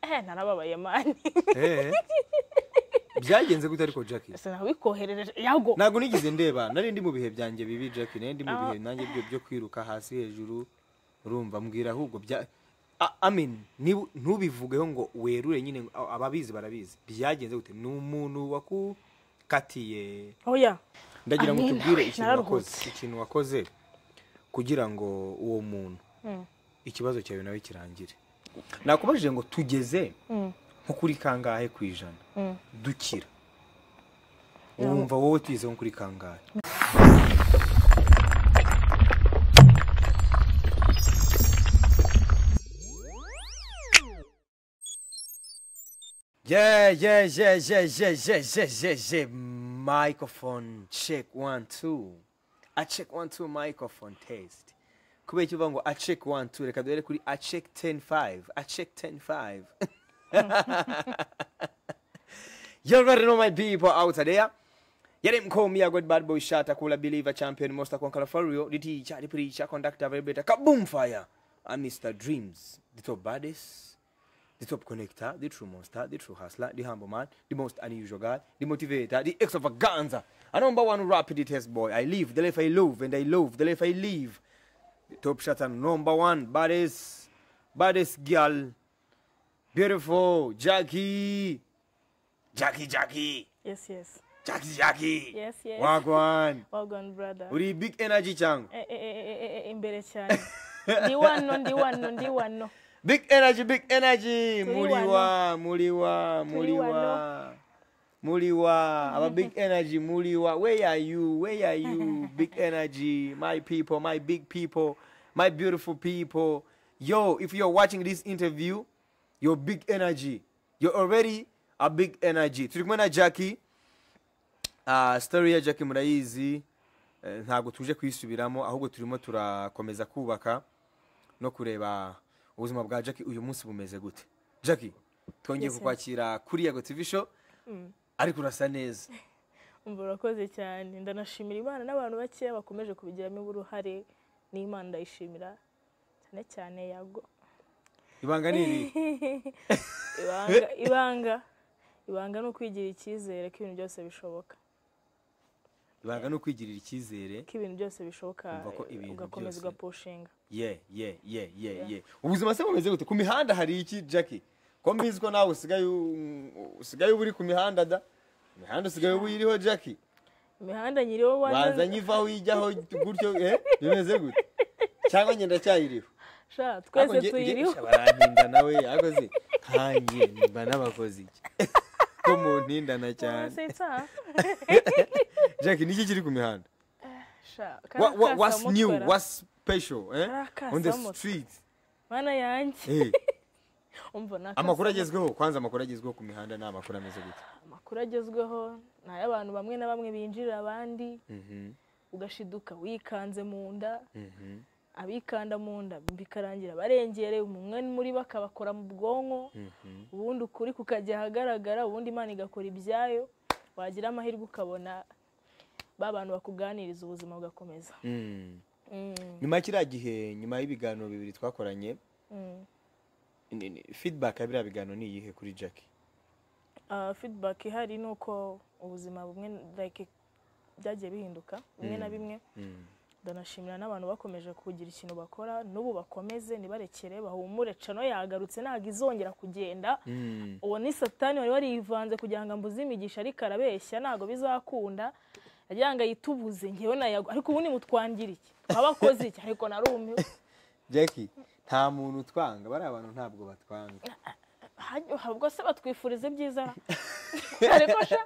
ehe narababaye mani Eh. byagenze gute ariko Jackie sinabikoherereje yago ntabwo nigeze ndeba nari ndi mu bihe byanjye bibi Jackie nari ndi mu bihe nanjye byo byo kwiruka hasi hejuru urumva mbwira ahubwo bya A- amen nibu- ntubivugeho ngo werure nyine ngo- a- ababizi barabizi byagenze gute ni umuntu wakukatiye oya ndagira ngo Amen. tubwire ikintu wakoze Nararuhutse. ikintu wakoze kugira ngo uwo muntu Mm. ikibazo cyawe nawe kirangire nakubajije ngo tugeze Mm. nko kuri kangahe ku ijana Mm. dukira wumva wowe tugeze nko kuri kangahe Yeah, yeah, yeah, yeah, yeah, yeah, yeah, yeah, yeah. Microphone check one two. A check one two microphone test. Kubera icyo uvuga ngo a check one two reka duhere kuri a check ten five. A check ten five. You already know my people out there. Yet him call me a good bad boy shot, a cooler believer, champion, most a conqueror for real, the teacher, the preacher, conductor, vibrator, kaboom fire. I'm Mr. Dreams, the top baddest, the top connector, the true monster, the true hustler, the humble man, the most unusual guy, the motivator, the extravaganza. A number one rapid test boy. I live the life I love, and I love the life I live. The top shot and number one baddest, baddest girl. Beautiful, Jackie. Jackie, Jackie. yes yes Jackie Jackie. Yes, yes. Wagwan. well gone brother Uri big energy changu. Eh, eh, eh, eh, eh, imbere cyane ndi wano ndi wano ndi wano Big energy, big energy. Turi Muliwa, muliwa, muliwa. wano. Muliwa, aba big energy, muliwa. Where are you? Where are you? Big energy, my people, my big people, my beautiful people. Yo, if you're watching this interview, you're big energy. You're already a big energy. Turi kumwe na Jackie. Ah, story ya Jackie murayizi. Eh, Ntabwo tuje kuyisubiramo ahubwo turimo turakomeza kubaka. no kureba ubuzima bwa Jackie uyu munsi bumeze gute Jackie twongeye Yes, yes. kukwakira kuri Yego TV show ariko urasa neza umva urakoze cyane ndanashimira imana n'abantu bake bakomeje kubigiramo uruhare n'imana ndayishimira cyane cyane yago ibanga ni iri ibanga ibanga ibanga ni ukwigirira icyizere ko ibintu byose bishoboka ibanga ni ukwigirira icyizere ko ibintu byose bishoboka Umva ko ibintu ugakomeza byose- ugapushinga ye ye ye ye ye ubuzima se bumeze gute ku mihanda hari iki Jackie ko mbizi ko nawe usigaye u- usigaye uba uri ku mihanda da imihanda usigaye uba uyiriho Jackie imihanda nyiriho waza wanjye nyivaho ujyaho gutyo eh bimeze gute cyangwa njye ndacyayiriho sha Ariko twese nge- nge- tuyiriho sha, barantinda nawe ariko se nkanjye nimba n'abakozi iki? ko muntindana cyane Sitsa. jack niki kiri ku mihanda sha Wha- wha- karakasa what's new mutwera. what's special eh? Karakasa on the mutwe. street mana yanjye Eh, umva nakasa amakuru agezweho kwanza amakuru agezweho ku mihanda ni amakuru ameze gute amakuru agezweho ni ay'abantu bamwe na bamwe binjirira abandi Mhm, ugashiduka wikanze mu nda mhm, abikanda mu nda bikarangira barengereye umwe muri bo akabakora mu bwonko mhm. ubundi ukuri kukajya ahagaragara ubundi imana igakora ibyayo wagira amahirwe ukabona ba bantu bakuganiriza ubuzima bugakomeza Mm. Mm, nyuma ya kiriya gihe nyuma y'ibiganiro bibiri twakoranye mm. ni- ni- feedback ya biriya biganiro ni iyihe kuri jack Ah, feedback ihari ni uko ubuzima bumwe like byagiye bihinduka bimwe na bimwe Mm. ndanashimira n'abantu bakomeje kugira ikintu bakora n'ubu bakomeze ntibarekere bahumure cano yagarutse ntabwo izongera kugenda Mm. uwo ni satani wari warivanze kugira ngo ambuze imigisha ariko arabeshya ntabwo bizakunda yagira ngo ayitubuze ngewe nayago ariko ubu nimutwangira iki twabakoze iki ariko narumiwe Jackie nta muntu utwanga bariya bantu ntabwo batwanga Hajya- ubwo se batwifuriza ibyiza ariko sha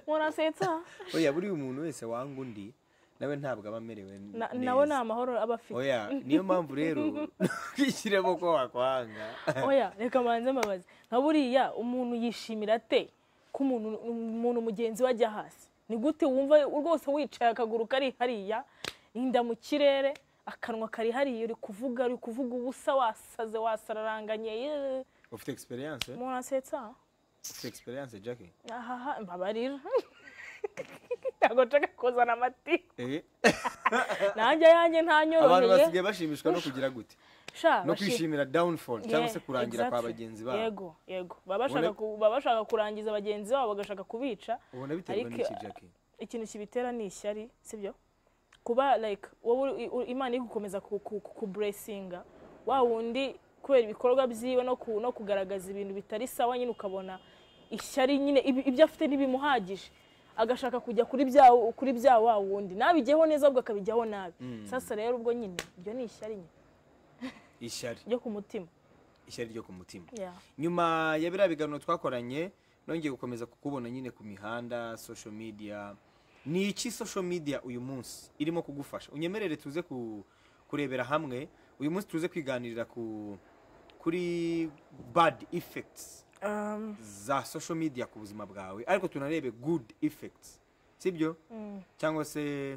murasetsa oya buriya umuntu wese wanga undi nawe ntabwo aba amerewe Na- neza. nawe ni amahoro aba afite oya niyo mpamvu rero ntukishyiremo ko wakwanga oya reka mbanze mbabaze nka buriya umuntu yishimira ate ko umuntu umuntu mugenzi we ajya hasi ni gute wumva rwose wicaye akaguru kari hariya inda mu kirere akanwa kari hariya uri kuvuga uri kuvuga ubusa wasaze wasararanganye yeee, ufite experience eh? umuntu asetsa ufite experience Jackie ahaha mbabarira ntabwo nshaka kuzana amatiku Eh, nanjye ayanjye abantu ntanyoroheye basigaye bashimishwa no kugira gute sha no bashi- kwishimira downfall cyangwa Yeah, se kurangira kwa exactly. bagenzi babo yego yego baba bashaka Ubona- ku- baba bashaka kurangiza bagenzi babo bagashaka kubica ubona biterwa Ariko- n'iki jackie ikintu kibitera ni ishyari sibyo kuba like wowe uri- u- imana iri gukomeza kuburesinga wa wundi kubera ibikorwa byiwe no ku- no kugaragaza ibintu bitari sawa nyine ukabona ishyari nyine ibi- ibyo afite ntibimuhagije agashaka kujya kuri bya kuri bya wa wundi nabijyeho neza ahubwo akabijyaho nabi sasa rero ubwo nyine ibyo ni ishyari nyine ishyari ryo ku mutima ishyari ryo ku mutima Yeah. nyuma ya biriya biganiro twakoranye nongeye gukomeza kukubona nyine ku mihanda social media ni iki social media uyu munsi irimo kugufasha unyemerere tuze ku, kurebera hamwe uyu munsi tuze kwiganirira ku kuri bad effects Um, za social media ku buzima bwawe ariko tunarebe good effects sibyo cyangwa se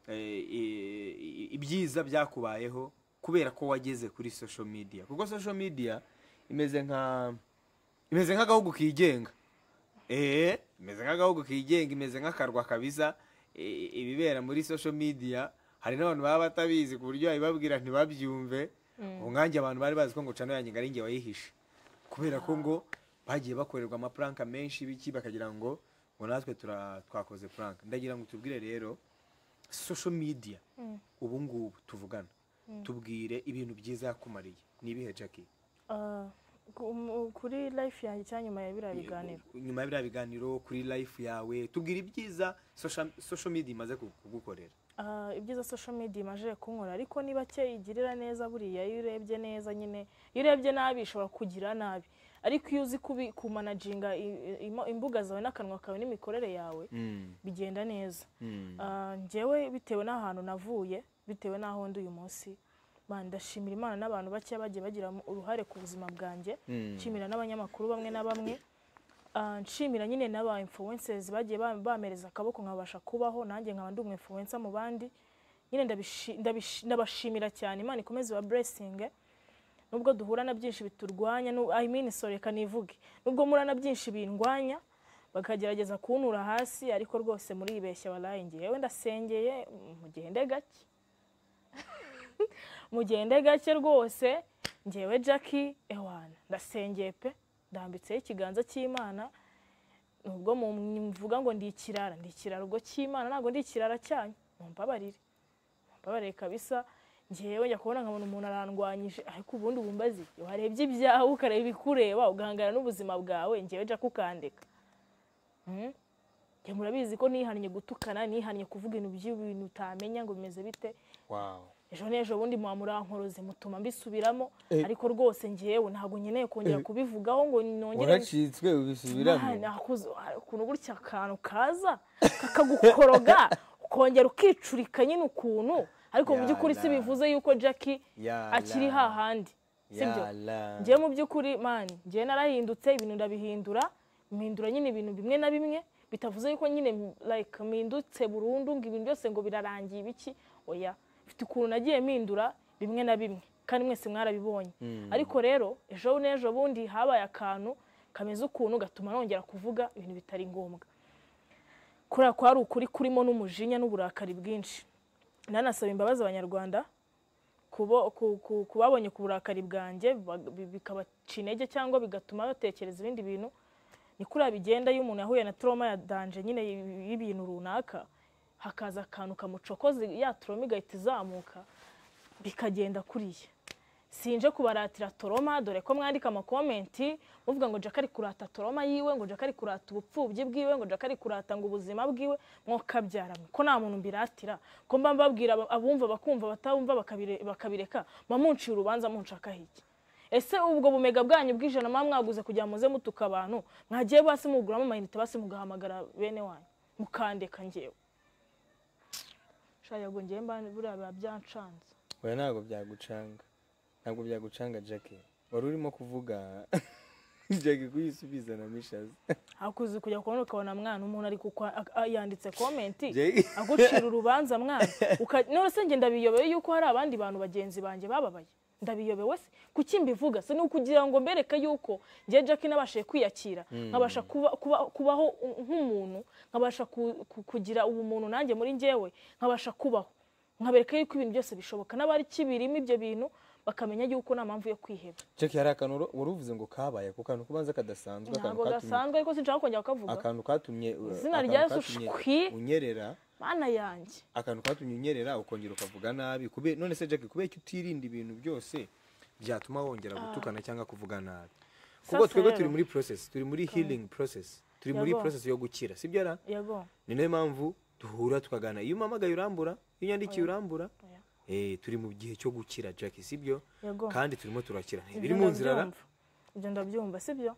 eh, i- i- ibyiza byakubayeho kubera ko wageze kuri social media kuko social media imeze nka imeze nk'agahugu kigenga eh imeze nk'agahugu kigenga imeze nk'akarwa kabiza eh, ibibera muri social media hari n'abantu baba batabizi ku buryo babibabwira ntibabyumve ubu nkanjye abantu bari bazi ko ngo cano yanjye ngo ari njye wayihishe kubera ko ngo bagiye bakorerwa amapuranka menshi biki bakagira ngo ngo natwe tura- twakoze puranka ndagira ngo tubwire rero social media ubu ngubu tuvugana tubwire ibintu byiza yakumariye ni ibihe jackie uh, ku- mu- kuri life yanjye cyangwa nyuma ya biriya biganiro nyuma ya biriya biganiro kuri life yawe tubwira ibyiza social- social media imaze ku- kugukorera Ah, ibyiza social media imaje kunkora ariko ni bake igirira neza buriya iyo urebye neza nyine iyo urebye nabi ishobora kugira nabi ariko iyo uzi kubi- kumanaginga i- i- imbuga zawe n'akanwa kawe n'imikorere yawe bigenda neza Ah, njyewe bitewe n'ahantu navuye bitewe n'aho ndi uyu munsi man, ndashimira imana n'abantu bakeya bagiye bagira uruhare ku buzima bwanjye nshimira n'abanyamakuru bamwe na bamwe Ah, nshimira nyine n'aba influencers bagiye ba- bamereza akaboko nkabasha kubaho nanjye nkaba ndi umu influencer mu bandi nyine ndabishi- ndabishi- ndabashimira cyane imana ikomeze iba blessing nubwo duhura na byinshi biturwanya nu- I mean sorry reka nivuge nubwo mura na byinshi bindwanya bakagerageza kuntura hasi ariko rwose muribeshya waraye ngewe ndasengeye mugende gake mugende gake rwose ngewe Jackie ewana ndasengeye pe ndambitseho ikiganza cy'imana nubwo mvuga ngo ndi ikirara ndi ikirara ubwo cy'imana ntabwo ndi ikirara cyanyu mumbabarire mumbabarire kabisa ngewe njya kubona nkabona umuntu arandwanyije ariko ubundi bumbazi warebye ibyawe ukareba ibikureba ugahangana n'ubuzima bwawe ngewe Jackie ukandeka Mm. Njye murabizi ko nihannye gutukana nihannye kuvuga ibintu by'ibintu utamenya ngo bimeze bite ejo n'ejo bundi muba murankoroze mutuma mbisubiramo ariko rwose ngewe ntabwo nkeneye kongera kubivugaho ngo nongere waracitswe ubisubiramo Mwana, akuzu- ukuntu gutya akantu kaza kakagukoroga ukongera ukicurika nyine ukuntu ariko mu by'ukuri si Yala. bivuze yuko Jackie Yala. akiri hahandi sibyo Yala. njyewe mu by'ukuri mani njyewe narahindutse ibintu ndabihindura mpindura nyine ibintu bimwe na bimwe bitavuze yuko nyine like mpindutse burundu ngo ibintu byose ngo birarangiye ibiki oya mfite ukuntu nagiye mpindura bimwe na bimwe kandi mwese mwarabibonye ariko rero ejo n'ejo bundi habaye akantu kameze ukuntu gatuma nongera kuvuga ibintu bitari ngombwa kuriya kwari ukuri kurimo n'umujinya n'uburakari bwinshi nanasaba imbabazi abanyarwanda kubo- ku- ku- ku babonye ku burakari bwanjye bag- bi- bikabaca intege cyangwa bigatuma batekereza ibindi bintu ni kuriya bigenda iyo umuntu yahuye na toroma ya danje nyine y- y'ibintu runaka hakaza akantu kamucokoza ya toroma igahita izamuka bikagenda kuriya sinje kubaratira toroma dore ko mwandika amakomenti muvuga ngo jaka ari kurata toroma yiwe ngo jaka ari kurata ubupfubyi bwiwe ngo jaka ari kurata ngo ubuzima bwiwe mwokabyarana ko nta muntu mbiratira ko mba mbabwira aba- abumva bakumva batabumva bakabire- bakabireka mamunciye urubanza munshakaho iki ese ubwo bumega bwanyu bw'ijana muba mwaguze kugira ngo muze mutuka abantu mwagiye basi muguramo amayinite basi mugahamagara bene wanyu mukandeka ngewe shaya ngo ngewe mba buriya biba byancanze oya ntabwo byagucanga ntabwo byagucanga jackie wari urimo kuvuga jackie kuyisubiza na mishazi hakuze kujya kubona ukabona mwana umuntu ari kukwa- ak- a- yanditse komenti Jay. agucira urubanza mwana uka- none se njye ndabiyobeye yuko hari abandi bantu bagenzi banjye bababaye ndabiyobewe se kuki mbivuga se ni ukugira ngo mbereke yuko njye Jackie nabashije kwiyakira nkabasha kuba- kuba- kubaho nk'umuntu nkabasha ku- ku- kugira ubumuntu nanjye muri njyewe nkabasha kubaho nkabereka yuko ibintu byose bishoboka n'abari kibirimo ibyo bintu bakamenya yuko nta mpamvu yo kwiheba jackie hari akantu wari- wari uvuze ngo kabaye ako kantu kubanza kadasanzwe akantu ntabwo katumye gasanzwe ariko sinshaka kongera kukavuga akantu katumye Izina akantu rya Yesu katumye shwi. unyerera mana yanjye akantu katumye unyerera ukongera ukavuga nabi kube none se jackie kubera ko utirinda ibintu byose byatuma wongera gutukana cyangwa kuvuga nabi kuko Sasa twebwe rero- turi muri process turi muri healing process turi muri Yego. process yo gukira sibyo ra yego ni nayo mpamvu duhura tukagana iyo umamagaye urambura iyo unyandikiye urambura Oya. eh, turi mu gihe cyo gukira jackie sibyo Yego. kandi turimo turakira Ibyo biri mu nzira ra ndabyumva. ibyo ndabyumva sibyo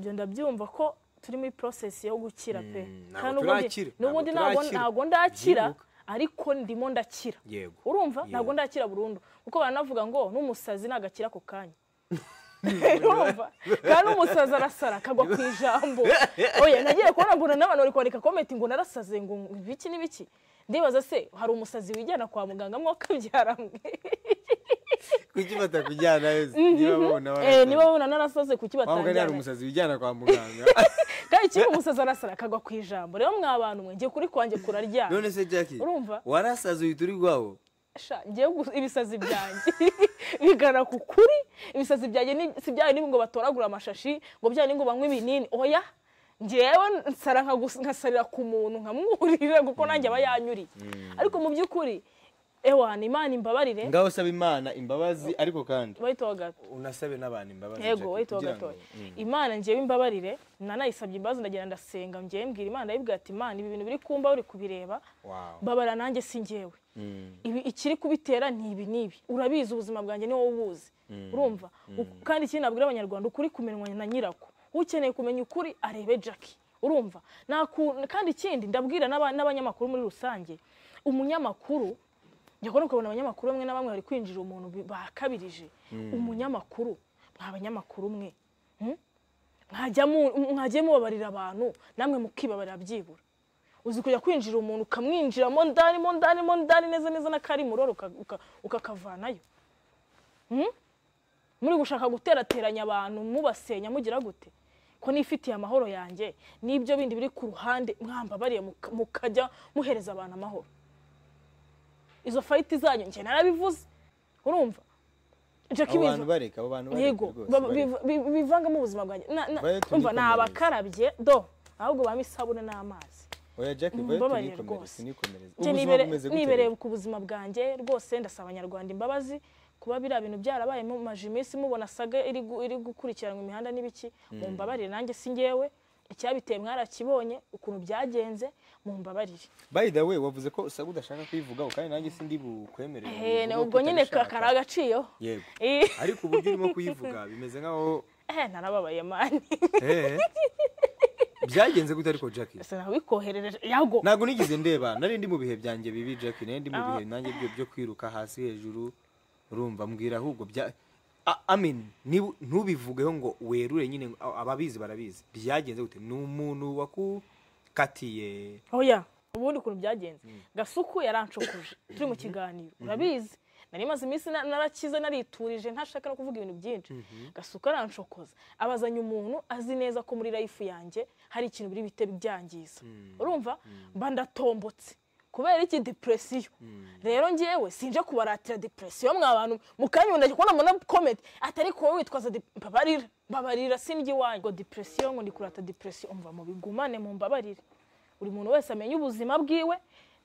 ibyo ndabyumva ko turi muri porosesi yo gukira pe Kandi Mm, ntabwo n'ubundi- turakira, n'ubundi ntabwo ntabwo turakira. ntabwo ndakira Byibuka. ariko ndimo ndakira yego urumva Yego. ntabwo ndakira burundu kuko baranavuga ngo n'umusazi nagakira ako kanya urumva kandi umusazi arasara akagwa ku ijambo oya nagiye kubona mbona n'abantu bari kwandika komenti ngo narasaze ngo ibiki n'ibiki ndibaza se hari umusazi wijyana kwa muganga mwe akabyara mwe kuki batakujyana wese niba babona Eh, warasaze. niba babona narasaze kuki Waba ugana hari batangira umusazi wijyana kwa muganga kandi kimwe umusazi arasara akagwa ku ijambo rero mwa bantu mwe ngiye kuri kwanjye kuraryama none se jackie Urumva? warasaze uhita uri rwawo Sha, ngiye gu- ibisazi byanjye bigana ku kuri ibisazi byanjye ni- si byayo ni ngo batoragura amashashi ngo byayo ni ngo banywe ibinini oya ngewe nsara nkagus- nkasarira ku muntu nkamwurira kuko nanjye aba yanyuriye ariko mu by'ukuri ewana imana imbabarire ngaho usaba imana imbabazi ariko kandi bahita bagata unasabe n'abantu imbabazi yego wahita wagatoye imana njyewe imbabarire nanayisabye imbabazi ndagenda ndasenga njyewe mbwira imana ndayibwira ati imana ibi bintu biri kumba uri kubireba babara nanjye si njyewe ibi ikiri kubitera ni ibi n'ibi urabizi ubuzima bwanjye ni wowe ubuzi urumva U- kandi ikindi nabwira abanyarwanda ukuri kumenywa na nyirako ukeneye kumenya ukuri arebe jackie urumva Nta ku- kandi ikindi ndabwira n'aba- n'abanyamakuru muri rusange umunyamakuru njya ukabona abanyamakuru bamwe na bamwe bari kwinjira umuntu bi- bakabirije umunyamakuru mwa banyamakuru mwe Hmm? Mwajya mu- mwajye mubabarira abantu namwe mukibabarira byibura uzi kujya kwinjira umuntu ukamwinjiramo ndani mo ndani mo ndani neza neza n'akari muroro uka- uka- ukakavanayo Hmm? muri gushaka guterateranya abantu mubasenya mugira gute ko nifitiye amahoro yanjye n'ibyo bindi biri ku ruhande mwambabariye muka- mukajya muhereza abantu amahoro izo fayiti zanyu njye narabivuze urumva Jackie abo bivu- bantu bareka abo bantu bareka yego rwose, ba- bareka. biv- bi- bivangamo ubuzima bwanjye Na- na- Vayo umva ni tunikomereze. abakarabye do ahubwo bamo isabune n'amazi oya jack vayo Mumbabarire tunikomereze rwose. tunikomereze Njye ubuzima nibere- bumeze gute nibereye rero? ku buzima bwanjye rwose ndasaba abanyarwanda imbabazi kuba biriya bintu byarabaye mu maje iminsi mubona saga iri gu- iri gukurikiranwa imihanda n'ibiki mumbabarire nanjye si njyewe icyabiteye mwarakibonye ukuntu byagenze mumbabarire by the way wavuze ko usaba udashaka kuyivugaho kandi nanjye sindi bukwemerere Eh, ubivuge ubwo nyine ka- utabishaka. kari agaciro yego Eh, ariko uburyo urimo kuyivuga bimeze nkaho eh, narababaye mani eh, byagenze gute ariko jack sinabikoherereje yago ntabwo nigeze ndeba nari ndi mu bihe byanjye bibi jack nari ndi mu Ah. bihe nanjye byo byo kwiruka hasi hejuru urumva mbwira ahubwo bya A- amen ni- ntubivugeho ngo werure nyine ngo- a- ababizi barabizi byagenze gute ni umuntu wakukatiye oya ubundi ukuntu byagenze gasuku yarancukuje turi mu kiganiro urabizi nari maze iminsi na- narakize nariturije ntashaka no kuvuga ibintu byinshi gasuku arancokoza abazanya umuntu azi neza ko muri rayifu yanjye hari ikintu biri bite byangiza urumva mba ndatombotse kubera iki depresiyo rero ngewe sinje kubaratira depresiyo mwa bantu mukanyunda kubona muna komenti atari kuba witwaza dep- mbabarira mbabarira sindya iwanyu ngo depresiyo ngo ndikurata depresiyo umva mu bigumane mu mbabarire buri muntu wese amenya ubuzima bwiwe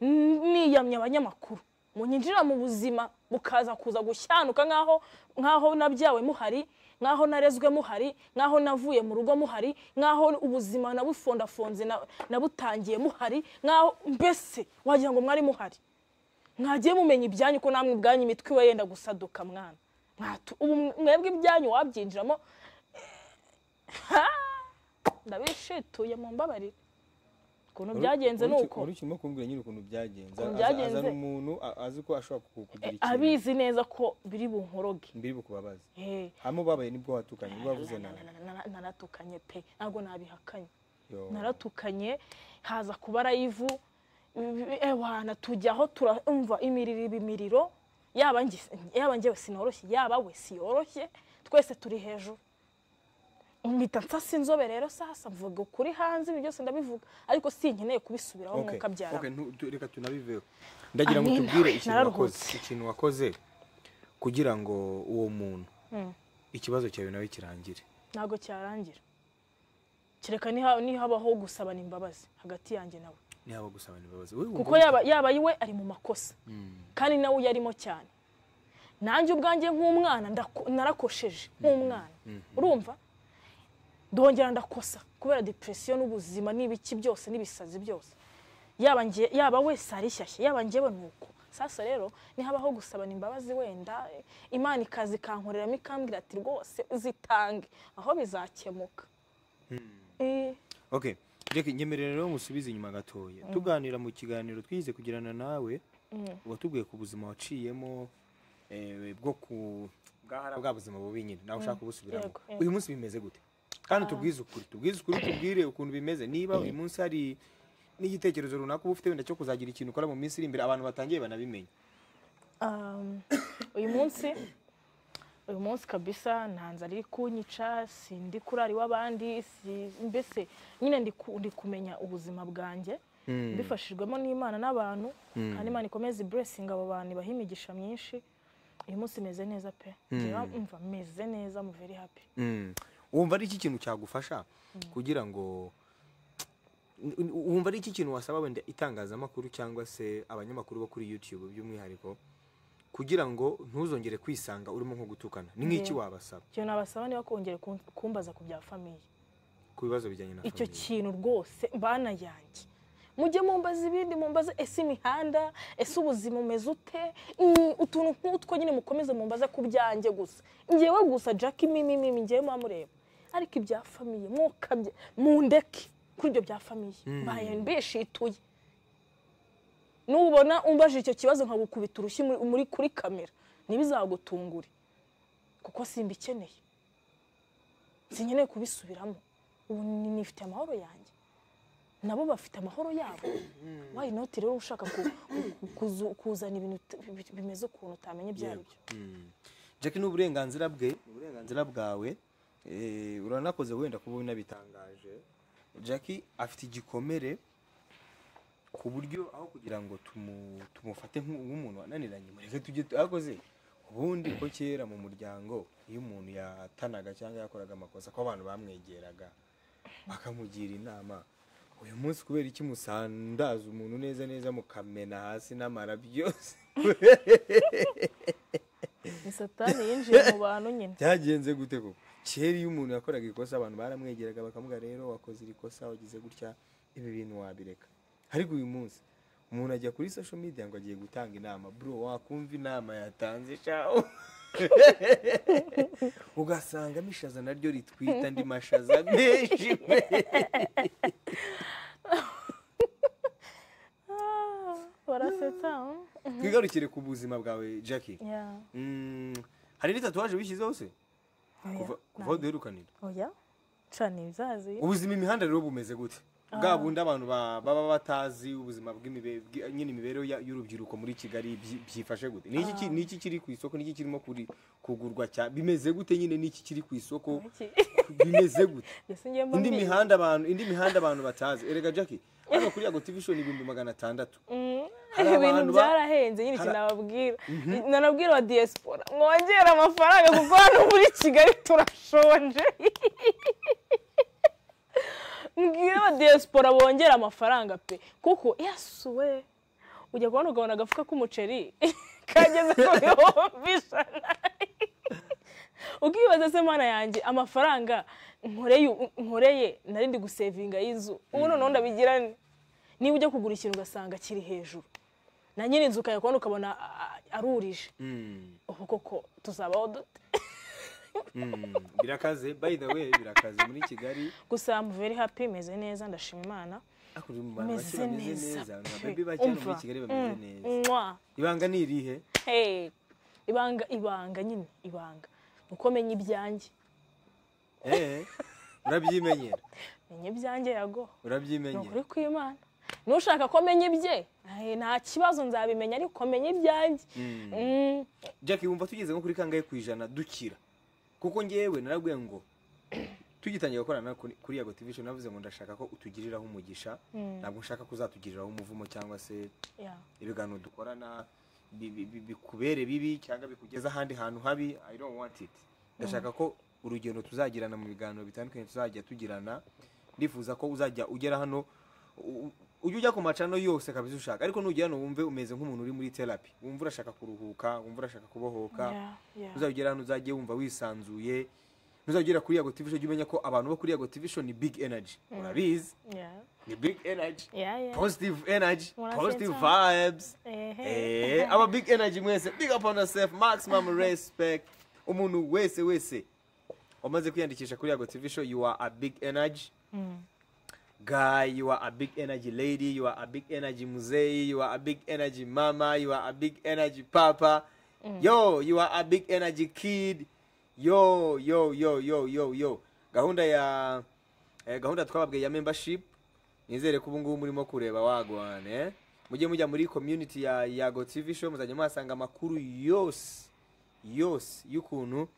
n- niyamye abanyamakuru munyinjira mu buzima mukaza kuza gushyanuka nk'aho nk'aho nabyawe muhari nk'aho narezwe muhari nk'aho navuye mu rugo muhari nk'aho ubuzima nabufondafonze na- nabutangiye muhari nk'aho mbese wagira ngo mwari muhari mwagiye mumenya ibyanyu ko namwe ubwanyu imitwe iba yenda gusaduka mwana Mwatu- ubu mwebwe ibyanyu wabyinjiramo ndabishituye mu mbabarire ukuntu byagenze ni uko uri urimo kumbwira nyine ukuntu byagenze Ukuntu Aza- byagenze. azana umuntu a- azi ko ashobora ku- kugira Eh, ikintu abizi neza ko biri bunkoroge mbiri bukubabaze Eh, hamwe ubabaye nibwo watukanye nibwo wavuze na- nawe na- na- na- na- naratukanye pe ntabwo nabihakanye Yo. naratukanye haza kuba arayivu ewana tujyaho turumva imiriro iba imiriro yaba nge- yaba ngewe sinoroshye yaba we siyoroshye twese turi hejuru mpita nsasa inzobe rero sasa mvuga ukuri hanze ibyo byose ndabivuga ariko sinkeneye kubisubiraho Okay, mwuka byara okay, ntu- tu- reka tunabiveho ndagira ngo Amin. tubwire ikintu Nararuhutse. wakoze ikintu wakoze kugira ngo uwo muntu ikibazo cyawe nawe kirangire ntabwo cyarangira kereka niha- nihabaho gusabana imbabazi hagati yanjye nawe niba gusabana imbabazi Wowe kuko wumva- yaba yaba yiwe ari mu makosa kandi nawe uyarimo cyane nanjye ubwanjye nk'umwana ndako- narakosheje nk'umwana urumva ndongera ndakosa kubera depresiyo n'ubuzima n'ibiki byose n'ibisazi byose yaba nge- yaba we sari shyashya yaba njyewe nuko sasa rero nihabaho gusabana imbabazi wenda eh, imana ikaza ikankoreramo ikambwira ati rwose uzitange aho bizakemuka Eh, okay reka nyemerera rero ngusubize inyuma gatoya tuganira mu kiganiro twize kugirana nawe watubwiye ku buzima waciyemo eh, bwo ku bwahara bwa buzima bubi nyine nawe ushaka kubusubiramo Yego, yego. uyu munsi bimeze gute kandi tubwize ukuri tubwize ukuri tubwire ukuntu bimeze niba uyu munsi hari n'igitekerezo runaka uba ufite wenda cyo kuzagira ikintu ukora mu minsi iri imbere abantu batangiye banabimenya Um, uyu munsi uyu munsi kabisa nta nzara iri kunyica si ndi kurara iw'abandi si- mbese nyine ndi ku- ndi kumenya ubuzima bwanjye mbifashijwemo n'imana n'abantu kandi imana ikomeze iburesinga abo bantu ibaha imigisha myinshi uyu munsi meze neza pe Ngira mva meze neza mu very happy wumva ari iki kintu cyagufasha kugira ngo wumva ari iki kintu wasaba wenda itangazamakuru cyangwa se abanyamakuru bo kuri youtube by'umwihariko kugira ngo ntuzongere kwisanga urimo nko gutukana ni nk'iki Yeah. wabasaba ikintu nabasaba niba kongera kun- kumbaza ku bya famiye ku bibazo bijyanye na icyo famille? kintu rwose bana yanjye mujye mumbaza ibindi mumbaze ese imihanda ese ubuzima umeze ute Mm, utuntu nk'utwo nyine mukomeze mumbaze ku byanjye gusa ngewe gusa jack imimimimi ngewe muba mureba ariko ibya famiye mwokabye mundeke kuri ibyo bya famiye mbaye mbishituye nubona umbaje icyo kibazo nkagukubita urushyi muri- muri kuri kamera ntibizagutungure kuko simbikeneye sinkeneye kubisubiramo ubu ni- nifite amahoro yanjye nabo bafite amahoro yabo wayi noti rero ushaka ku- ku- kuzu- kuzana ibintu ut- bi- bimeze ukuntu utamenye ibyo ari byo jack ni uburenganzira bwe ni uburenganzira bwawe Eh, uranakoze wenda kuba unabitangaje jack afite igikomere ku buryo aho kugira ngo tumu- tumufate nk'u- nk'umuntu wananiranye mureke tujye akoze ubundi ko kera mu muryango iyo umuntu yatanaga cyangwa yakoraga amakosa ko abantu bamwegeraga bakamugira inama uyu munsi kubera iki musandaza umuntu neza neza mukamena hasi n'amara byose ni satani yinjiye mu bantu nyine byagenze gute koko kera iyo umuntu yakoraga ikosa abantu baramwegeraga bakavuga rero wakoze iri kosa wagize gutya ibi bintu wabireka ariko uyu munsi umuntu ajya kuri social media ngo agiye gutanga inama bro wakumva inama yatanze shawo ugasanga amashaza naryo ritwita andi mashaza menshi pe Ah, barasetsa mm. twigarukire ku buzima bwawe jackie Yeah. Mm, hari n'itatuwaje wishyizeho se Oya, kuva kuva aho ntabwo. duherukanira oya cana ibizazi ubuzima imihanda rero bumeze gute bwa bundi abantu ba- baba batazi ubuzima bw'imibe- bw'i- nyine imibereho ya- y'urubyiruko muri kigali byi- byifashe gute Ni iki ki- ni iki kiri ku isoko ni iki kirimo kuri- kugurwa cya bimeze gute nyine ni iki kiri ku isoko Iki. bimeze gute Ese ngiye mba indi mbizi. mihanda abantu indi mihanda abantu batazi erega jackie hano kuri yago tv show ni ibihumbi magana atandatu Mm. Hari ibintu abantu ba- byarahenze nyine ikintu hari- nababwira nanabwira wa diaspora mwongere amafaranga kuko hano muri kigali turashonje mbwira wa diaspora bongera amafaranga pe kuko yasuwe ujya kubona ukabona agafuka k'umuceri kageze ku bihumbi ijana ukibaza se mana yanjye amafaranga nkoreye nkoreye nari ndi gusevinga y'inzu ubu noneho ndabigirane niba ujya kugura ikintu ugasanga kiri hejuru na nyiri inzu ukajya kubona ukabona a- a- arurije ubu koko tuzabaho dute birakaze by the way birakaze muri kigali gusa mu very happy meze neza ndashima imana ariko uri mu bantu Umeze bake bameze neza neza pe. ababebi bake hano muri Umva. kigali bameze neza mwa ibanga ni irihe hey. ibanga ibanga nyine ibanga uko menya ibyanjye Eh, urabyimenyera menya ibyanjye yago ni urabyimenyera ukuri kw'imana nushaka ko menya ibye eh, nta kibazo nzabimenya ariko menya ibyanjye Mm. jackie wumva tugeze nko kuri kangahe ku ijana dukira kuko ngewe narabwiye ngo tugitangira gukorana kuri kuri yago tv show navuze ngo ndashaka ko utugiriraho umugisha ntabwo nshaka ko uzatugiriraho umuvumo cyangwa se Yeah. ibiganiro dukorana bi- bi- bi- bikubere bibi cyangwa bikugeza ahandi hantu habi i don't want it ndashaka ko urugendo tuzagirana mu biganiro bitandukanye tuzajya tugirana ndifuza ko uzajya ugera hano u- u- ujye ujya ku macano yose kabisa ushaka ariko nugera hano wumve umeze nk'umuntu uri muri therapy wumva urashaka kuruhuka wumva urashaka kubohoka Yeah, yeah. uzagera hano uzajye wumva wisanzuye ntuzagera kuri yago tv show jya umenya ko abantu bo kuri yago tv show ni big energy urabizi Yeah. ni big energy Yeah, yeah. positive energy Murasensa. positive vibes Ehe. eh aba big energy mwese big up on yourself maximum respect umuntu wese wese wamaze kwiyandikisha kuri yago tv show you are a big energy guy you are a big energy lady you are a big energy muzei you are a big energy mama you are a big energy papa yo you are a big energy kid yo yo yo yo yo yo gahunda ya eh, gahunda twababwiye ya membership nizere ko ubu ngubu murimo kureba wagwane eh? mujye mujya muri community ya yago tv show muzajya muhasanga amakuru yose yose y'ukuntu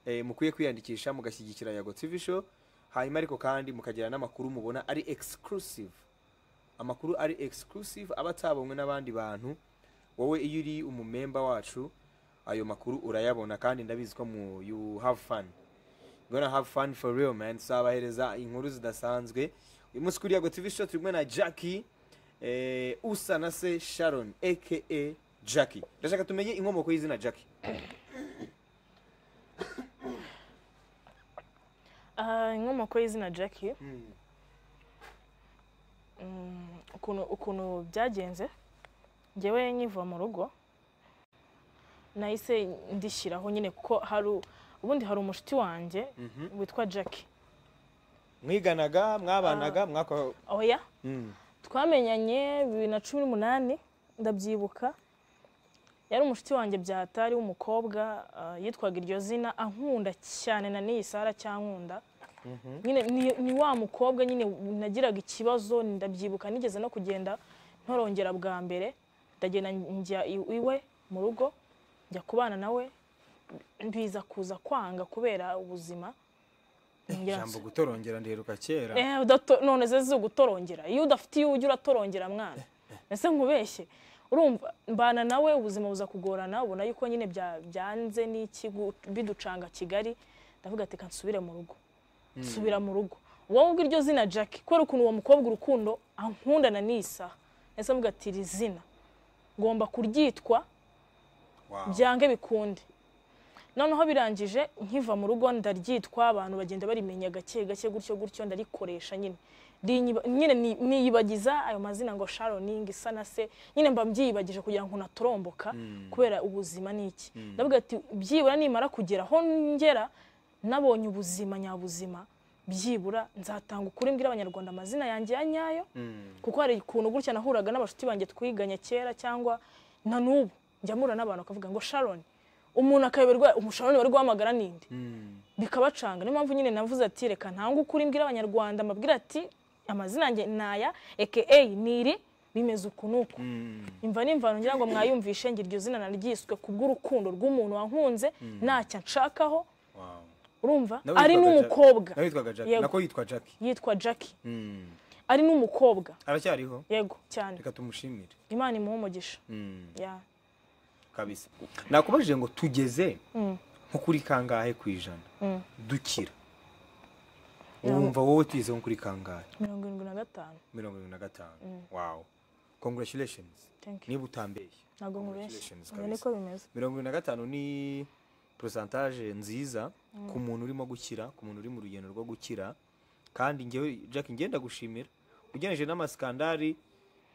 eh, mukwiye kwiyandikisha mugashyigikira yago tv show hanyuma ariko kandi mukagira n'amakuru mubona ari exclusive amakuru ari exclusive aba atabonwe n'abandi bantu wowe iyo uri umumemba wacu ayo makuru urayabona kandi ndabizi ko mu you have fun gonna have fun for real man tuzabahereza inkuru zidasanzwe uyu munsi kuri yago tv show turi kumwe na jackie eh, usa na se sharon aka jackie ndashaka tumenye inkomoko y'izina jackie Ah, inkomoko y'izina jackie Mm, ukuntu ukuntu byagenze njyewe nkiva mu rugo nahise ndishyiraho nyine kuko hari u- ubundi hari umushiti wanjye witwa jackie mwiganaga mwabanaga mwako oya Mm. twamenyanye bibiri na cumi n'umunani ndabyibuka yari umushiti wanjye byatari w'umukobwa ah, yitwaga iryo zina ankunda cyane na n'iyi sara cyankunda nyine ni- ni wa mukobwa nyine nagiraga ikibazo ndabyibuka nigeze no kugenda ntorongera bwa mbere ndagenda njya i- iwe mu rugo njya kubana nawe biza kuza kwanga kubera ubuzima Nongera ijambo gutorongera ndiheruka kera Eh, udato- none ze zizi gutorongera iyo udafite iyo ujya uratorongera mwana ese nkubeshye urumva mbana nawe ubuzima buza kugorana ubona yuko nyine bya- byanze n'iki gu- biducanga kigali ndavuga ati "Reka nsubire mu rugo nsubira mu rugo wowe ubwo iryo zina jackie kubera ukuntu uwo mukobwa urukundo ankundana n'iyi saha ese mvuga ati iri zina ngomba kuryitwa byange bikunde noneho birangije nkiva mu rugo ndaryitwa abantu bagenda barimenya gake gake gutyo gutyo ndarikoresha nyine Rinyiba- nyine ni- niyibagiza ayo mazina ngo sharoning isa na se nyine mba mbyiyibagije kugira ngo natoromboka kubera ubuzima n'iki ndavuga ati byibura nimara kugera aho ngera nabonye ubuzima nyabuzima byibura nzatanga ukuri mbwira abanyarwanda amazina yanjye ya nyayo kuko hari ukuntu gutya nahuraga n'abashuti banjye twiganye kera cyangwa na n'ubu njya mpura n'abantu bakavuga ngo sharon umuntu akayoberwa umusharoni bari guhamagara ninde bikabacanga niyo mpamvu nyine navuze ati reka ntange ukuri mbwira abanyarwanda mbabwira ati amazina yanjye naya aka niri bimeze uku n'uku imva n'imvano ngira ngo mwayumvishe ngira iryo zina naryiswe kubw'urukundo rw'umuntu wankunze ntacyo anshakaho urumva Nawe ari yitwaga Jack- n'umukobwa nawe yitwaga jackie Yego. nako yitwa jackie yitwa jackie Mm. ari n'umukobwa aracyariho yego cyane reka tumushimire imana imuha umugisha Mm. ya kabisa nakubajije ngo tugeze nko kuri kangahe ku ijana dukira wumva wowe tugeze nko kuri kangahe mirongo irindwi na gatanu mirongo irindwi na gatanu wawu congratulations Thank you. niba utambeshye ntabwo nkubeshye Congratulations, oya kabisa. niko bimeze mirongo irindwi na gatanu ni porosantaje nziza ku muntu urimo gukira ku muntu uri mu rugendo rwo gukira kandi ngewe jack ngenda gushimira ugeneje n'amasikandari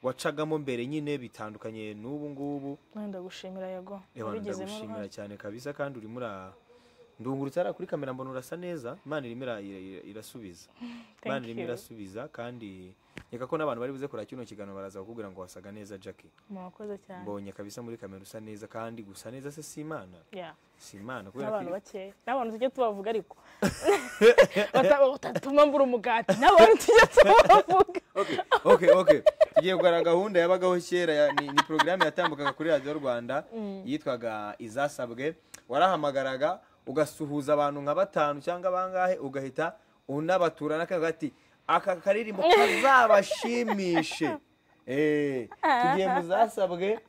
wacagamo mbere nyine bitandukanye n'ubu ngubu wenda gushimira yego Ebana, wabigizemo ndagushimira uruhare cyane kabisa kandi urimo ura ndungurutse hariya kuri kamera mbona urasa neza imana irimo ira- ira- ira- irasubiza imana irimo you. irasubiza kandi reka ko n'abantu bari buze kureba kino kiganiro baraza bakubwira ngo wasaga neza jackie murakoze cyane mbonye kabisa muri kamera usa neza kandi gusa neza se si imana ya si imana kubera n'abantu ko bakeya n'abantu tujya tubavuga ariko Bata- batatuma mbura umugati n'abantu tujya tubavuga okay okay tugiye kugaragara gahunda yabagaho kera ya- ni, ni porogaramu yatambukaga kuri radiyo rwanda yitwaga izasabwe warahamagaraga ugasuhuza abantu nka batanu cyangwa bangahe ugahita unabatura n'akaga ati aka karirimbo kazabashimishe Eh, tugiye mu zasabwe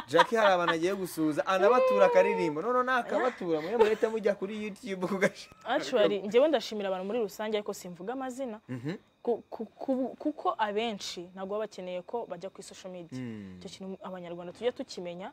jackie hari abantu agiye gusuhuza anabatura akaririmbo noneho nakabatura mwe murahita mujya kuri youtube kugasha actually njyewe ndashimira abantu muri rusange ariko simvuga amazina ku- ku- ku- kuko abenshi ntabwo baba bakeneye ko bajya kuri social media icyo kintu abanyarwanda tujya tukimenya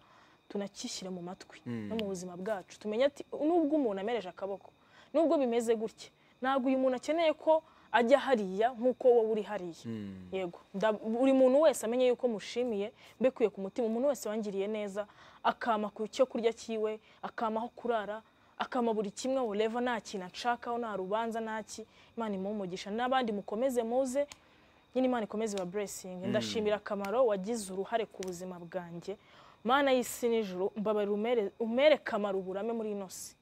tunakishyira mu matwi no mu buzima bwacu tumenye ati nubwo umuntu amereje akaboko nubwo bimeze gutya ntabwo uyu muntu akeneye ko ajya hariya nk'uko wowe uri hariya yego nda- buri muntu wese amenye yuko mushimiye mbekuye ku mutima umuntu wese wangiriye neza akama ku cyo kurya cyiwe akama aho kurara akama buri kimwe wureva nta kintu anshakaho nta rubanza nta ki imana imuhe umugisha n'abandi mukomeze muze nyine imana ikomeze iba buresingi ndashimira akamaro wagize uruhare ku buzima bwanjye mana y'isi n'ijuru mbabarira umere- umere kamaro uburame muri ino si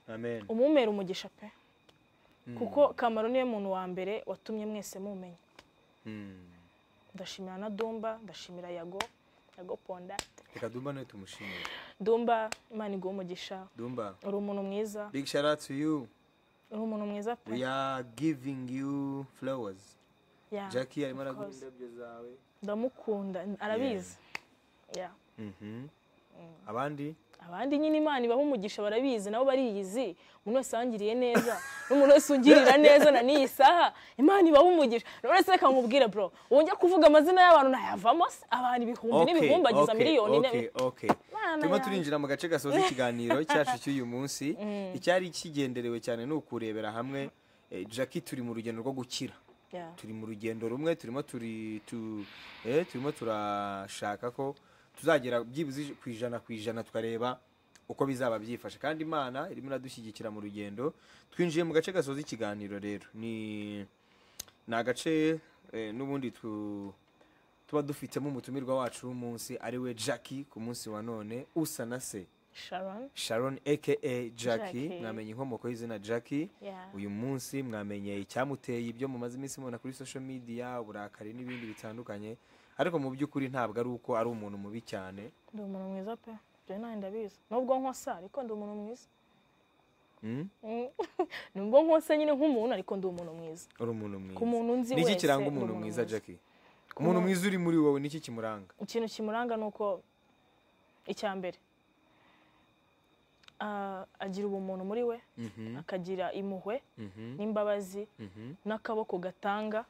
amen umumera umugisha pe kuko kamaro niwe muntu wa mbere watumye mwese mumenya ndashimira na dumba ndashimira yago yago ponda reka dumba nawe tumushimire dumba imana iguhe umugisha dumba uri umuntu mwiza big shout out to you uri umuntu mwiza pe we are giving you flowers Yeah. jackie arimo Of araguha course. indabyo zawe ndamukunda arabizi Yeah. abandi abandi nyine imana ibaho umugisha barabizi nabo bariyizi umuntu wese wangiriye neza n'umuntu wese ungirira neza na n'iyi saha imana ibaho umugisha buri wese reka nkubwire bro wongera kuvuga amazina y'abantu ntayavamo se abantu ibihumbi n'ibihumbagiza miliyoni okay, okay. Mana turimo yanjye. turinjira mu gace gasoza ikiganiro cyacu cy'uyu munsi icyari kigenderewe cyane ni ukurebera hamwe eh, jackie turi mu rugendo rwo gukira Yeah. turi mu rugendo rumwe turimo turi tu, eh, turimo turashaka ko tuzagera byibuze ku ijana ku ijana tukareba uko bizaba byifashe kandi imana irimo iradushyigikira mu rugendo twinjiye mu gace gasoza ikiganiro rero ni ni agace eh, n'ubundi tu tuba dufitemo umutumirwa wacu w'umunsi ari we jackie ku munsi wa none usa na se Sharon sharon aka jackie Jackie. mwamenye inkomoko y'izina jackie Yeah. uyu munsi mwamenye icyamuteye ibyo mumaze iminsi mubona kuri social media uburakari n'ibindi bitandukanye ariko mu by'ukuri ntabwo ari uko ari umuntu mubi cyane ndi umuntu mwiza pe byo nawe ndabizi nubwo nkosa ariko ndi umuntu mwiza Mm? Mm. nubwo nkose nyine nk'umuntu ariko ndi umuntu mwiza uri umuntu mwiza Ku muntu nzi niki wese, kiranga ndi umuntu umuntu mwiza mwiza. jackie umuntu mwiza uri muri wowe niki kimuranga ikintu kimuranga ni uko icya mbere ah, agira ubumuntu muri we akagira impuhwe n'imbabazi n'akaboko gatanga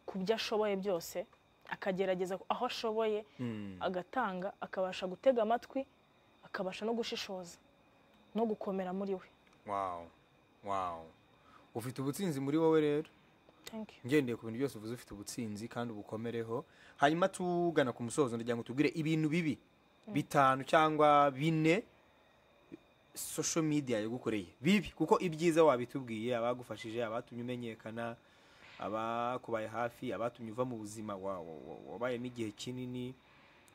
ku byo ashoboye byose akagerageza aho ashoboye agatanga akabasha gutega amatwi akabasha no gushishoza no gukomera muri we wow wow ufite ubutsinzi muri wowe rero Thank you. ngendeye ku bintu byose uvuze ufite ubutsinzi kandi ubukomereho hanyuma tugana ku musozo ndagira ngo tubwire ibintu bibi bitanu cyangwa bine social media yagukoreye bibi kuko ibyiza wabitubwiye abagufashije abatumye umenyekana abakubaye hafi abatumye uva mu buzima wa- wa- wa- wabayemo igihe kinini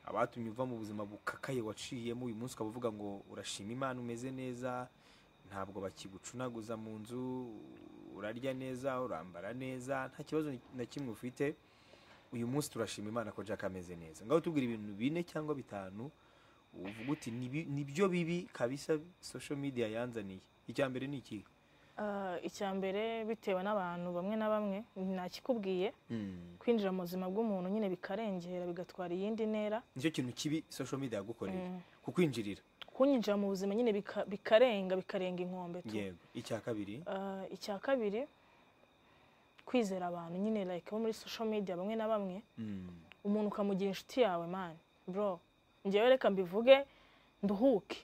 abatumye uva mu buzima bukakaye waciyemo uyu munsi ukaba uvuga ngo urashima imana umeze neza ntabwo bakigucunaguza mu nzu urarya neza urambara neza nta kibazo na kimwe ufite uyu munsi turashima imana ko jack ameze neza ngaho tubwira ibintu bine cyangwa bitanu uvuga uti "Nibi- nibyo bibi kabisa social media yanzaniye icya mbere ni iki Ah, icya mbere bitewe n'abantu bamwe na bamwe ntakikubwiye kwinjira mu buzima bw'umuntu nyine bikarengera bigatwara iyindi ntera nicyo kintu kibi social media yagukoreye kukwinjirira kunyinjira mu buzima nyine bika- bikarenga bikarenga inkombe tu yego icya kabiri Ah, icya kabiri kwizera abantu nyine like bo muri social media bamwe na bamwe umuntu ukamugira inshuti yawe mani bro njyewe reka mbivuge nduhuke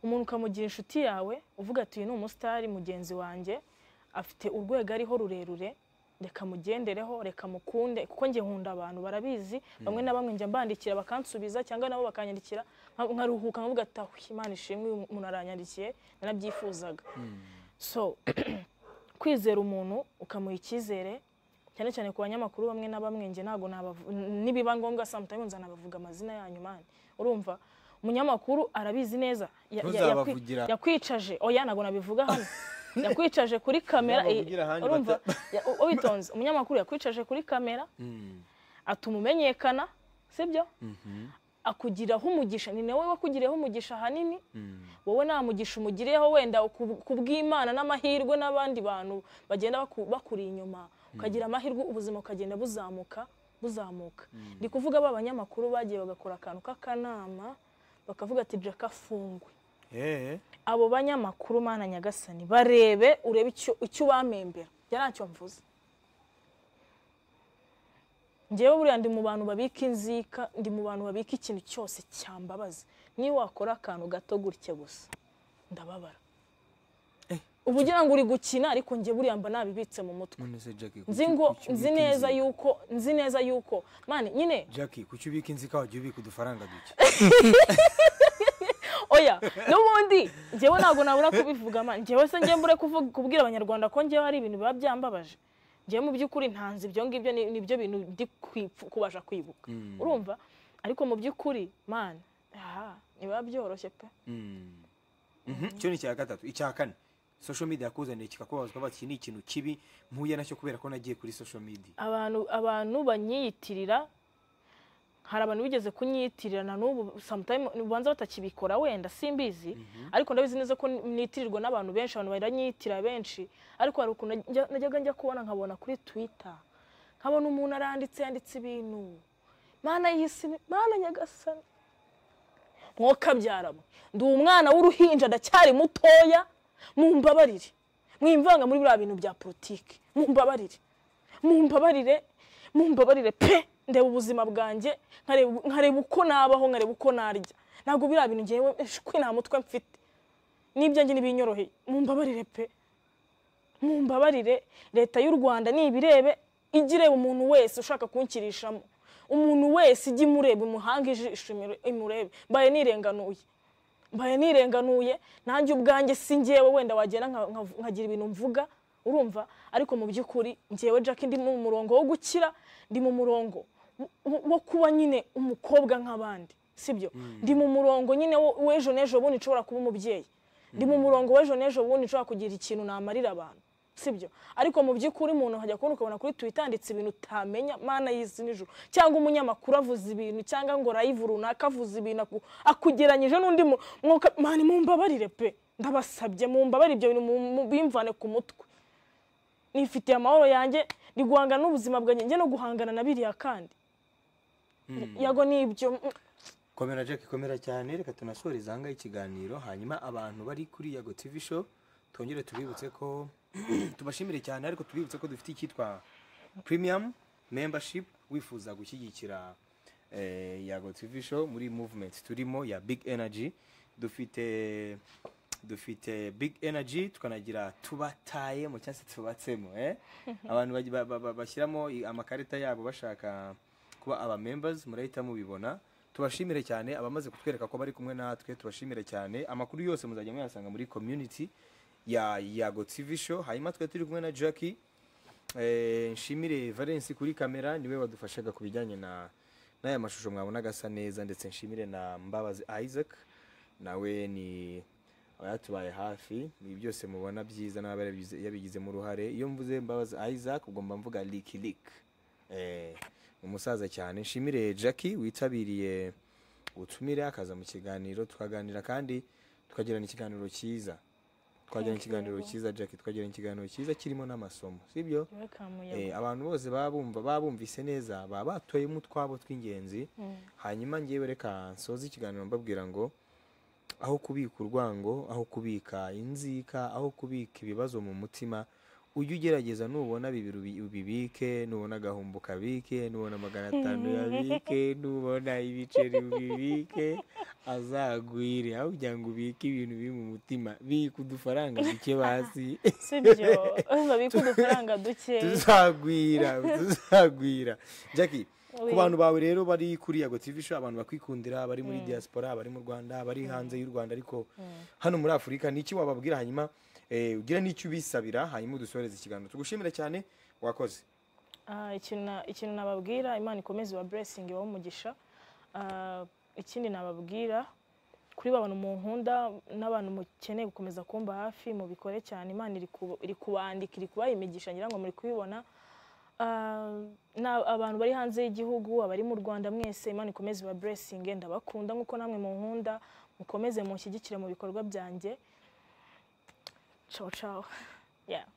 umuntu ukamugira inshuti yawe uvuga ati uyu ni umusitari mugenzi wanjye afite urwego ariho rurerure reka mugendereho reka mukunde kuko njye nkunda abantu barabizi bamwe na bamwe njya mbandikira bakansubiza cyangwa nabo bakanyandikira nka- nkaruhuka nkavuga ati "Ah, imana ishimwe uyu muntu aranyandikiye nanabyifuzaga so kwizera umuntu ukamuha icyizere cyane cyane ku banyamakuru bamwe na bamwe njye ntabwo nabavu- n- nibiba ngombwa sometimes nzanabavuga amazina yanyu mani urumva umunyamakuru arabizi neza Ya- ya- yakwi- Ntuzabavugira. yakwicaje oya ntabwo nabivuga hano yakwicaje kuri kamera Babavugira eh, ahandi urumva bata- ya- u- witonze umunyamakuru yakwicaje kuri kamera atuma umenyekana sibyo akugiraho umugisha ni nawe wakugiriyeho umugisha ahanini wowe nta mugisha umugiriyeho wenda ku- ku bw'imana n'amahirwe n'abandi bantu bagenda baku- bakuri inyuma ukagira amahirwe ubuzima ukagenda buzamuka buzamuka ndi kuvuga ba banyamakuru bagiye bagakora akantu k'akanama bakavuga ati jaka fungwe Eh. abo banyamakuru mana nyagasani barebe urebe icyo- icyo ubamembera yaracyo mvuze njyewe buriya ndi mu bantu babika inzika ndi mu bantu babika ikintu cyose cyambabaza niba wakora akantu gato gutya gusa ndababara uba ugira ngo uri gukina ariko njye buriya mba nabibitse mu mutwe none se Jackie kuki- nzi ngo kuki nzi ubika neza inzika? yuko nzi neza yuko mani nyine Jackie kuki ubika inzika wajya ubika udufaranga duke oya n'ubundi njyewe ntabwo nabura kubivuga ma njyewe se njyewe mbure kuvuga kubwira abanyarwanda ko njyewe hari ibintu biba byambabaje njyewe mu by'ukuri ntanze ibyo ngibyo ni- nibyo bintu ndi kwipfu- kubasha kwibuka urumva ariko mu by'ukuri man aha ntibiba byoroshye pe Mhm, cyo ni icya gatatu icya kane social media yakuzaniye kikakubazwa ba iki ni ikintu kibi mpuye nacyo kubera ko nagiye kuri social media abantu abantu banyiyitirira hari abantu bigeze kunyiyitirira na n'ubu sometime ubanza batakibikora wenda simbizi ariko ndabizi neza ko nitirirwa n'abantu benshi abantu baranyiyitirira benshi ariko hari ukuntu najya- najyaga njya kubona nkabona kuri twitter nkabona umuntu aranditse yanditse ibintu mana y'isi mana nyagasani mwokabyaramo ndi umwana w'uruhinja ndacyari mutoya mumbabarire mwimvanga muri biriya bintu bya politiki mumbabarire mumbabarire mumbabarire pe ndeba ubuzima bwanjye nkareba nkareba uko nabaho nkareba uko narya ntabwo biriya bintu ngewe shwi nta mutwe mfite n'ibyanjye ntibinyoroheye mumbabarire pe mumbabarire leta y'u rwanda nibirebe ijye ireba umuntu wese ushaka kunshyirishamo umuntu wese ijye imureba imuhanga ijisho imure- imurebe mbaye nirenganuye mbaye nirenganuye nanjye ubwanjye si njyewe wenda wagenda nka- nka- nkagira ibintu mvuga urumva ariko mu by'ukuri njyewe jack ndi mu murongo wo gukira ndi mu murongo wo- wo- wo kuba nyine umukobwa nk'abandi sibyo ndi mu murongo nyine wo- w'ejo n'ejo bundi nshobora kuba umubyeyi ndi mu murongo w'ejo n'ejo bundi nshobora kugira ikintu namarira abantu sibyo ariko mu by'ukuri umuntu hajya kubona ukabona kuri twitter yanditse ibintu utamenya mana y'isi n'ijuru cyangwa umunyamakuru avuze ibintu cyangwa ngo rayivu runaka avuze ibintu aku- akugeranyije n'undi mu- mwuka mani mumbabarire pe ndabasabye mumbabarire ibyo bintu mu- mu- bimvane ku mutwe nifitiye amahoro yanjye ndi guhangana n'ubuzima bwanjye njye no guhangana na biriya kandi yago nibyo mm, komera Jackie komera cyane reka tunasoreze ahangaha ikiganiro hanyuma abantu bari kuri yago tv show twongere tubibutse ko tubashimire cyane ariko tubibutse ko dufite icyitwa premium membership wifuza gushyigikira eh, yago tv show muri movement turimo ya big energy dufite dufite big energy tukanagira tubataye mu cyangwa se tubatsemo eh? abantu bagi- ba- ba- ba- bashyiramo i- amakarita yabo bashaka kuba aba members murahita mubibona tubashimire cyane abamaze kutwereka ko bari kumwe natwe tubashimire cyane amakuru yose muzajya muyasanga muri community ya yago tv show hanyuma twe turi kumwe na jackie Eh, nshimire valence kuri kamera niwe wadufashaga ku bijyanye na n'aya mashusho mwabonaga asa neza ndetse nshimire na mbabazi isaac nawe ni yatubaye hafi ibi byose mubona byiza n'aba yarabigize- yabigizemo uruhare iyo mvuze mbabazi isaac ubwo mba mvuga liki liki Eh, umusaza cyane nshimire jackie witabiriye ubutumire akaza mu kiganiro tukaganira kandi tukagirana ikiganiro cyiza twagirana ikiganiro cyiza jackie twagirana ikiganiro cyiza kirimo n'amasomo sibyo welcome Eh, yago abantu bose babumva babumvise neza baba batoyemo utwabo tw'ingenzi hanyuma ngewe reka nsoze ikiganiro mbabwira ngo aho kubika urwango aho kubika inzika aho kubika ibibazo mu mutima ujye ugerageza nubona bibiri ubi- ubibike nubona agahumbu kabike nubona magana atanu yabike nubona ibiceri ubibike azagwire aho kugira ngo ubike ibintu biri mu mutima bika udufaranga duke basi sibyo babika udufaranga dukeya tuzagwira tuzagwira jackie ku Oui. bantu bawe rero bari kuri yago tv show abantu bakwikundira bari muri diaspora bari mu rwanda bari hanze y'u rwanda ariko hano muri afurika ni iki wababwira hanyuma eh, ugira n'icyo ubisabira hanyuma udusoreze ikiganiro tugushimira cyane wakoze Ah, ikintu na- ikintu nababwira imana ikomeze iba blessing ibahe umugisha Ah, ikindi nababwira kuri ba bantu munkunda n'abantu mukeneye gukomeza kumba hafi mubikore cyane imana iri kuba- iri kubandika iri kubaha imigisha ngira ngo muri kubibona Ah, na- abantu bari hanze y'igihugu abari mu rwanda mwese imana ikomeze iba blessing ndabakunda nk'uko namwe munkunda mukomeze munshyigikire mu bikorwa byanjye ciao ciao yeah